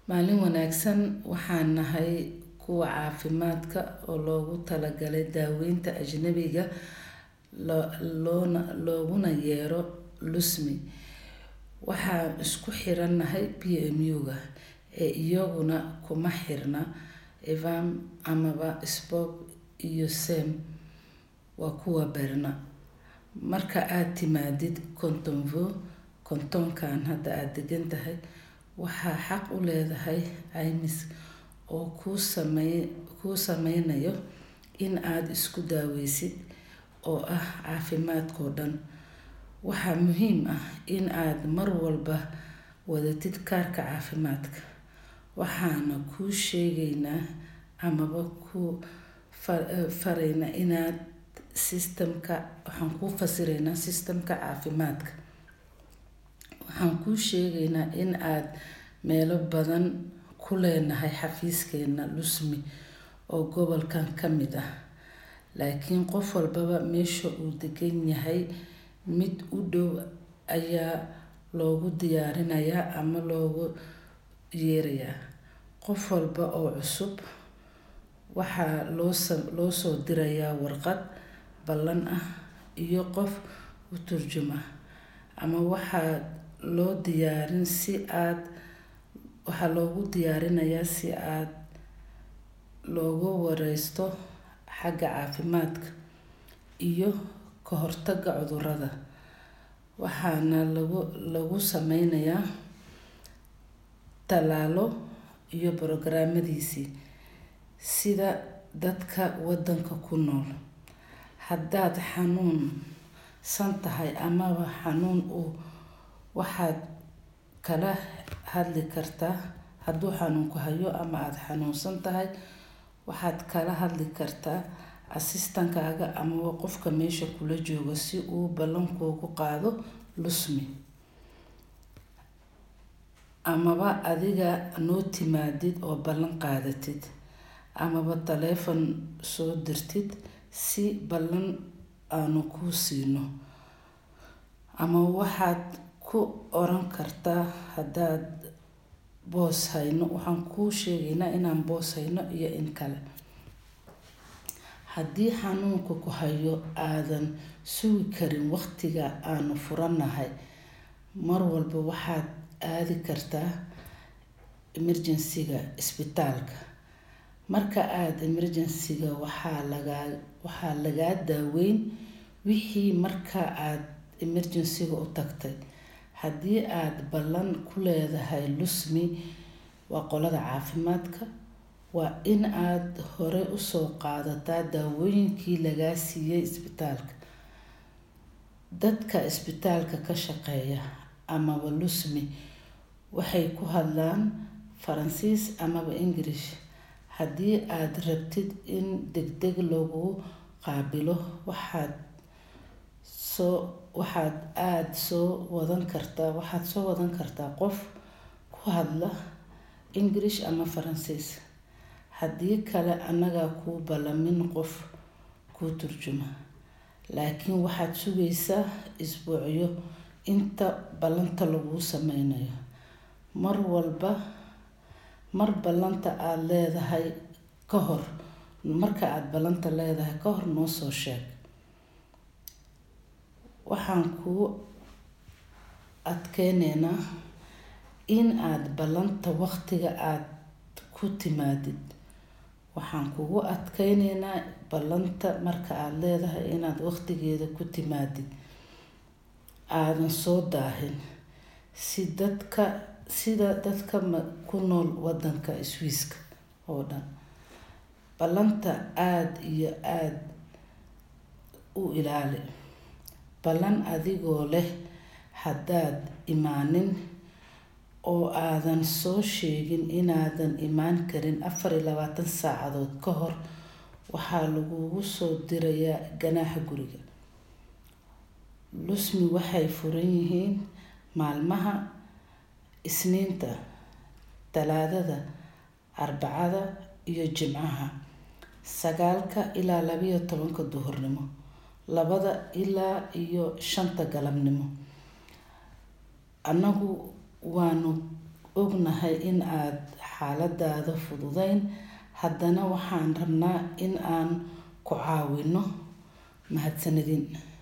Maalin wanaagsan waxaan nahay kuwa caafimaadka oo loogu talagalay daaweynta ajnabiga looguna yeero Lucsmi. Waxaan isku xiranahay PMU-ga ee iyaguna kuma xirna Evans amaba Spoke iyo Sam waa kuwa Berna. Marka aad timaadid Cotonville kantoonkan hadda aad degan tahay waxaa xaq u leedahay caymis oo kuu sameynayo in aad isku daaweysid oo ah caafimaadkoo dhan. Waxaa muhiim ah in aad mar walba wadatid kaarka caafimaadka. Waxaana kuu sheegaynaa amaba kuu faraynaa inaad system ka waxaan kuu fasireynaa system ka caafimaadka. Waxaan kuu sheegaynaa in aad meelo badan ku leenahay xafiiskeena Lucsmi oo gobolkan ka mid ah. Laakiin qof walbaba meesha uu degan yahay mid u dhow ayaa loogu diyaarinayaa ama loogu yeerayaa. Qof walba oo cusub waxaa loo soo dirayaa warqad ballan ah iyo qof u turjuma ama waxaa loo diyaarin si aad waxaa loogu diyaarinayaa si aad looga wareysto xagga caafimaadka iyo ka hortagga cudurrada. Waxaana lagu lagu sameynayaa tallaalo iyo programmadiisii sida dadka waddanka ku nool. Haddaad xanuunsan tahay amaba xanuun u waxaad kala hadli kartaa hadduu xanuun ku hayo ama aad xanuunsan tahay waxaad kala hadli kartaa assistant kaaga amaba qofka meesha kula jooga si uu ballan kuugu qaado Lucsmi. Amaba adiga noo timaadid oo ballan qaadatid amaba taleefan soo dirtid si ballan aanu kuu siino. Ama waxaad ku oran kartaa haddaad boos hayno waxaan kuu sheegaynaa inaan boos hayno iyo in kale. Haddii xanuunku ku hayo aadan sugi karin waqtiga aanu furanahay mar walba waxaad aadi kartaa emergency ga isbitaalka. Marka aad emergency ga waxaa lagaa waxaa lagaa daaweyn wixii markaa aad emergency ga u tagtay. Haddii aad ballan ku leedahay Lucsmi waa qolada caafimaadka waa in aad hore u soo qaadataa daawooyinkii lagaa siiyay isbitaalka. Dadka isbitaalka ka shaqeeya amaba Lucsmi waxay ku hadlaan Faransiis amaba English. Haddii aad rabtid in degdeg laguu qaabilo waxaad soo waxaad aad soo wadan kartaa waxaad soo wadan kartaa qof ku hadla English ama Faransiis. Haddii kale annaga kuu ballamin qof kuu turjuma. Laakiin waxaad sugaysaa isbuucyo inta ballanta laguu sameynayo. Mar walba mar ballanta aad leedahay ka hor marka aad ballanta leedahay ka hor noo soo sheeg. Waxaan kuu adkeyneynaa in aad ballanta waqtiga aad ku timaadid. Waxaan kugu adkeyneynaa ballanta marka aad leedahay inaad waqtigeeda ku timaadid. Aadan soo daahin si dadka sida dadka ku nool waddanka Swiss ka oo dhan. Ballanta aad iyo aad u ilaali. Ballan adigoo leh haddaad imaanin oo aadan soo sheegin inaadan imaan karin afar iyo labaatan saacadood ka hor waxaa lagugu soo dirayaa ganaaxa guriga. Lucsmi waxay furan yihiin maalmaha Isniinta, Talaadada, Arbacada iyo Jimcaha sagaalka ilaa laba iyo tobanka duhurnimo. Labada ilaa iyo shanta galabnimo. Annagu waanu ognahay in aad xaaladaada fududayn haddana waxaan rabnaa in aan ku caawino mahadsanidin